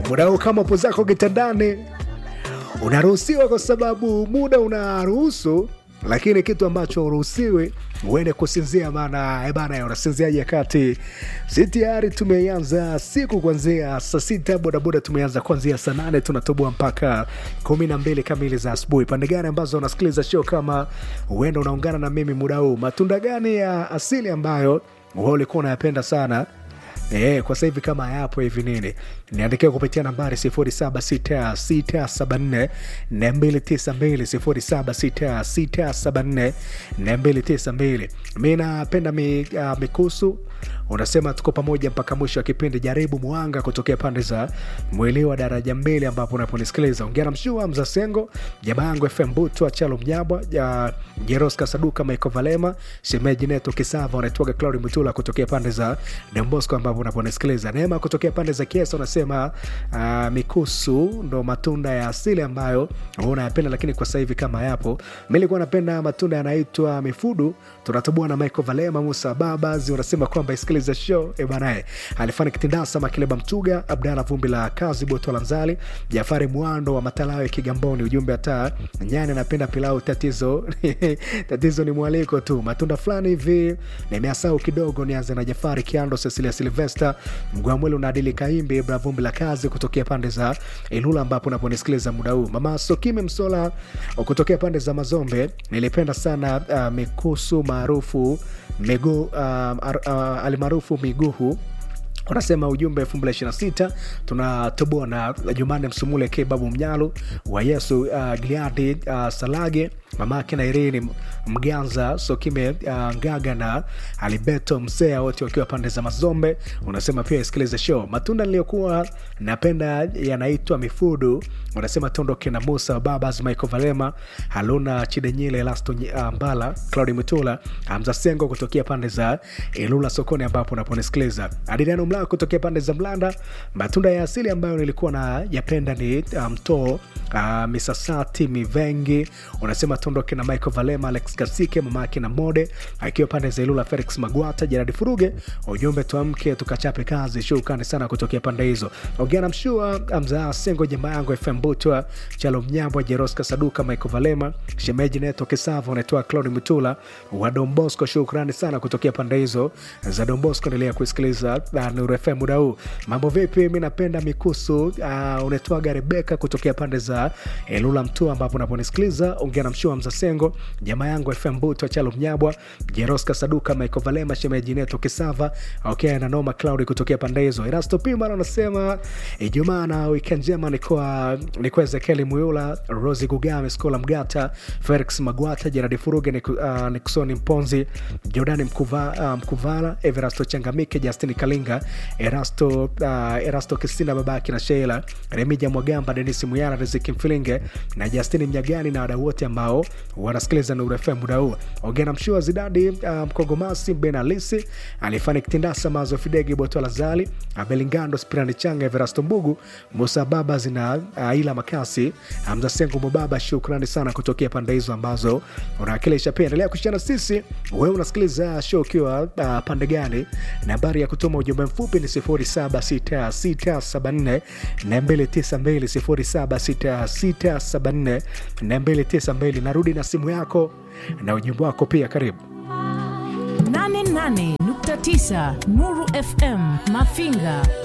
muda huu kama upo zako kitandani unaruhusiwa kwa sababu muda unaruhusu lakini kitu ambacho uruhusiwi uende kusinzia maana ebana unasinziaje kati si tayari tumeianza siku kuanzia saa sita bodaboda tumeanza kuanzia saa nane tunatoboa mpaka kumi na mbili kamili za asubuhi pande gani ambazo unasikiliza show kama huenda unaungana na mimi muda huu matunda gani ya asili ambayo wewe ulikuwa unayapenda sana E, kwa sasa hivi kama yapo hivi nini niandikia kupitia nambari 076674 292 076674 mi napenda mi, uh, mikusu unasema tuko pamoja mpaka mwisho wa kipindi jaribu mwanga kutokea pande za mwili wa daraja mbili ambapo unaponisikiliza ongea na mshua mzasengo jamaa yangu fm butwa chalo mnyabwa ya jeros kasaduka maiko valema shemeji neto kisava unaitwaga claudi mutula kutokea pande za dembosco ambapo unaponisikiliza neema kutokea pande za kiesa unasema uh, mikusu ndo matunda ya asili ambayo unayapenda lakini kwa sasa hivi kama yapo mi nilikuwa napenda matunda yanaitwa mifudu tunatoboa na michael valema musa babas unasema kwamba isikiliza show ebanae alifanya kitindasa makileba mtuga abdala vumbi la kazi botola nzali jafari mwando wa matalawe kigamboni ujumbe hata nyani anapenda pilau tatizo tatizo ni mwaliko tu matunda fulani hivi nimeasau kidogo nianze na jafari kiando cecilia silvester mgwamwele unaadili kaimbi bra vumbi la kazi kutokea pande za ilula ambapo unaponisikiliza muda huu mama sokime msola kutokea pande za mazombe nilipenda sana uh, mikusu maarufu miguu uh, uh, alimaarufu miguhu unasema ujumbe 226 tunatoboa na jumane msumule k babu mnyalu wa yesu uh, gliadi uh, salage mamake na irini mganza sokime uh, ngaga na alibeto msea wote wakiwa pande za mazombe unasema pia isikilize show matunda niliyokuwa napenda yanaitwa mifudu unasema tondoke na musa babas michael valema haluna chidenyile elasto uh, mbala claudi mutula amzasengo kutokea pande za ilula sokoni ambapo unaponisikiliza adiriano mlaa kutokea pande za mlanda matunda ya asili ambayo nilikuwa na yapenda ni mtoo um, uh, misasati mivengi unasema tondoke na michael valema alex kasike mamake na mode akiwa pande za ilula felix magwata jeradi furuge ujumbe tuamke tukachape kazi shukani sana kutokea pande hizo ongea na mshua mzaa sengo jamaa yangu fm butwa chalo mnyambwa jeroska saduka michael valema shemeji neto kisava unaitoa claudi mutula wa dombosco shukrani sana kutokea pande hizo za dombosco endelea kusikiliza uh, nuru fm muda huu mambo vipi mi napenda mikusu uh, unaitwaga rebeka kutokea pande za elula mtua ambapo unaponisikiliza ongea na mshua mzasengo jamaa yangu fm butwa chalo mnyabwa jeroska saduka michael valema shemeji neto kisava okay, na noma claudi kutokea pande hizo erasto pima anasema ijumaa na wikend njema nikuwa nikuwa ezekieli muyula rosi gugame skola mgata felix magwata jeradi furuge uh, niksoni mponzi jordani mkuva, uh, mkuvala everasto changamike justin kalinga erasto uh, erasto kisina babaki na sheila remija mwagamba denis muyala riziki mfilinge na justini mnyagani na wadau wote ambao wanasikiliza nuru fm muda huu ongea na mshua zidadi uh, mkogomasi ben alisi alifanya kitindasa mazo fidegi botola zali abelingando spirani changa everasto mbugu musa baba zina uh, ila makasi hamza sengu mubaba shukrani sana kutokea pande hizo ambazo unawakilisha pia endelea kushana sisi wewe unasikiliza show ukiwa uh, pande gani nambari ya kutuma ujumbe mfupi ni 076674 292 076674 narudi na simu yako na ujumbe wako pia karibu 88.9 Nuru FM Mafinga